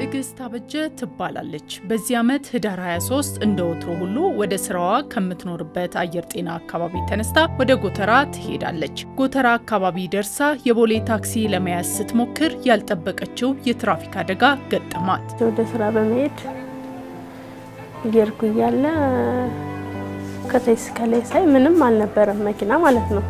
ትዕግስት አበጀ ትባላለች። በዚህ ዓመት ህዳር 23 እንደ ወትሮ ሁሉ ወደ ስራዋ ከምትኖርበት አየር ጤና አካባቢ ተነስታ ወደ ጎተራ ትሄዳለች። ጎተራ አካባቢ ደርሳ የቦሌ ታክሲ ለመያዝ ስትሞክር ያልጠበቀችው የትራፊክ አደጋ ገጠማት። ወደ ስራ በመሄድ እየሄድኩ እያለ ከታች እስከ ላይ ሳይ ምንም አልነበረም መኪና ማለት ነው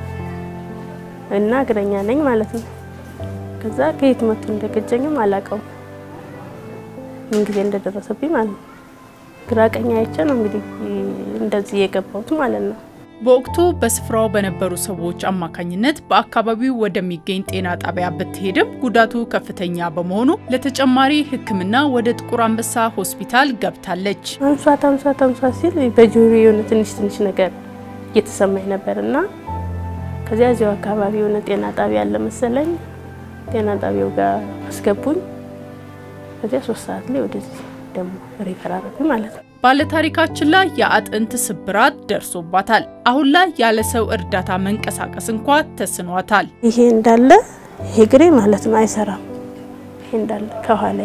እና እግረኛ ነኝ ማለት ነው። ከዛ ከየት መጥቶ እንደገጨኝም አላውቀውም ምን ጊዜ እንደደረሰብኝ ማለት ነው። ግራ ቀኝ አይቼ ነው እንግዲህ እንደዚህ የገባሁት ማለት ነው። በወቅቱ በስፍራው በነበሩ ሰዎች አማካኝነት በአካባቢው ወደሚገኝ ጤና ጣቢያ ብትሄድም ጉዳቱ ከፍተኛ በመሆኑ ለተጨማሪ ሕክምና ወደ ጥቁር አንበሳ ሆስፒታል ገብታለች። አንሷት አንሷት አንሷት ሲል በጆሮ የሆነ ትንሽ ትንሽ ነገር እየተሰማኝ ነበር እና ከዚያ እዚያው አካባቢ የሆነ ጤና ጣቢያ አለ መሰለኝ ጤና ጣቢያው ጋር አስገቡኝ። ከዚያ ሶስት ሰዓት ላይ ወደዚህ ደግሞ ሪፈር አደረጉኝ ማለት ነው። ባለታሪካችን ላይ የአጥንት ስብራት ደርሶባታል። አሁን ላይ ያለ ሰው እርዳታ መንቀሳቀስ እንኳ ተስኗታል። ይሄ እንዳለ ይሄ ግሬ ማለት ነው አይሰራም። ይሄ እንዳለ ከኋላ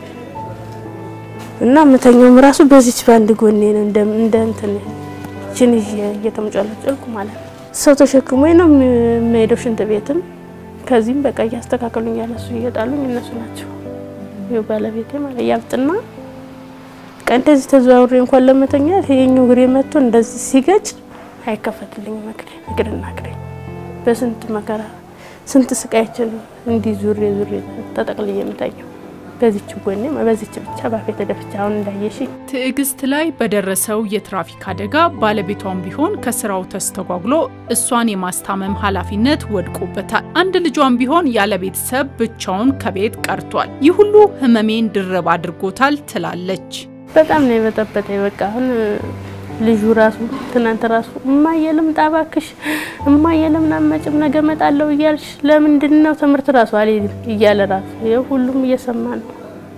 እና ምተኛውም ራሱ በዚች ባንድ ጎኔ ነው እንደ እንትን ችን እየተመጫለጨልኩ ማለት ነው። ሰው ተሸክሞኝ ነው የምሄደው ሽንት ቤትም ከዚህም በቃ እያስተካከሉኝ ያለ እሱ እየጣሉኝ እነሱ ናቸው ይኸው ባለቤቴ ማለት ያብጥና በቃ እንደዚህ ተዘዋውሬ እንኳን ለመተኛት ይሄኛው እግሬ መጥቶ እንደዚህ ሲገጭ አይከፈትልኝም እግሬ እግርና እግሬ በስንት መከራ ስንት ስቃይችን እንዲህ ዙሬ ዙሬ ተጠቅልዬ የምተኛው በዚች ጎኔ በዚች ብቻ ባፌ ተደፍቻ አሁን እንዳየሽ ትዕግስት ላይ በደረሰው የትራፊክ አደጋ ባለቤቷም ቢሆን ከስራው ተስተጓጉሎ እሷን የማስታመም ኃላፊነት ወድቆበታል። አንድ ልጇም ቢሆን ያለ ቤተሰብ ብቻውን ከቤት ቀርቷል። ይህ ሁሉ ህመሜን ድርብ አድርጎታል ትላለች። በጣም ነው የበጠበጠኝ። በቃ አሁን ልጁ ራሱ ትናንት ራሱ እማዬ ልምጣ እባክሽ እማዬ ለምን አትመጭም ነገ እመጣለሁ እያልሽ ለምንድን ነው ትምህርት ራሱ አልሄድም እያለ ራሱ ይኸው ሁሉም እየሰማ ነው።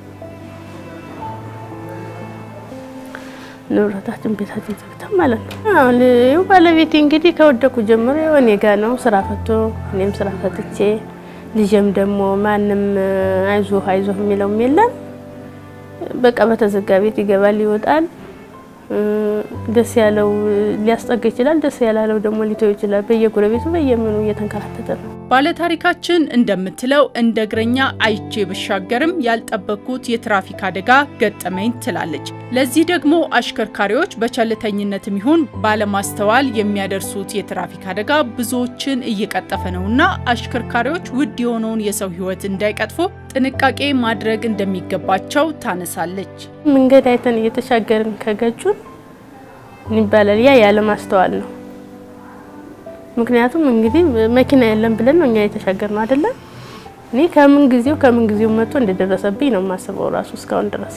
ንብረታችን ቤታችን ዘግተን ማለት ነው። አሁን ይኸው ባለቤቴ እንግዲህ ከወደኩ ጀምሮ ይኸው እኔ ጋ ነው ስራ ፈቶ እኔም ስራ ፈትቼ ልጄም ደግሞ ማንም አይዞህ አይዞህ የሚለውም የለም በቃ በተዘጋ ቤት ይገባል ይወጣል። ደስ ያለው ሊያስጠጋ ይችላል፣ ደስ ያላለው ደግሞ ሊተው ይችላል። በየጎረቤቱ በየምኑ እየተንከራተተ ነው። ባለታሪካችን እንደምትለው እንደ እግረኛ አይቼ ብሻገርም ያልጠበቅኩት የትራፊክ አደጋ ገጠመኝ ትላለች። ለዚህ ደግሞ አሽከርካሪዎች በቸልተኝነትም ይሁን ባለማስተዋል የሚያደርሱት የትራፊክ አደጋ ብዙዎችን እየቀጠፈ ነውና አሽከርካሪዎች ውድ የሆነውን የሰው ሕይወት እንዳይቀጥፉ ጥንቃቄ ማድረግ እንደሚገባቸው ታነሳለች። መንገድ አይተን እየተሻገርን ከገጩን ይባላል። ያ ያለ ማስተዋል ነው። ምክንያቱም እንግዲህ መኪና የለም ብለን ነው እኛ የተሻገር ነው አይደለም። እኔ ከምን ጊዜው ከምን ጊዜው መጥቶ እንደደረሰብኝ ነው የማስበው ራሱ እስካሁን ድረስ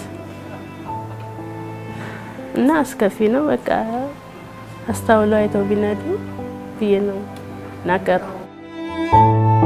እና አስከፊ ነው። በቃ አስተውለው አይተው ቢነዱ ብዬ ነው ናገረው።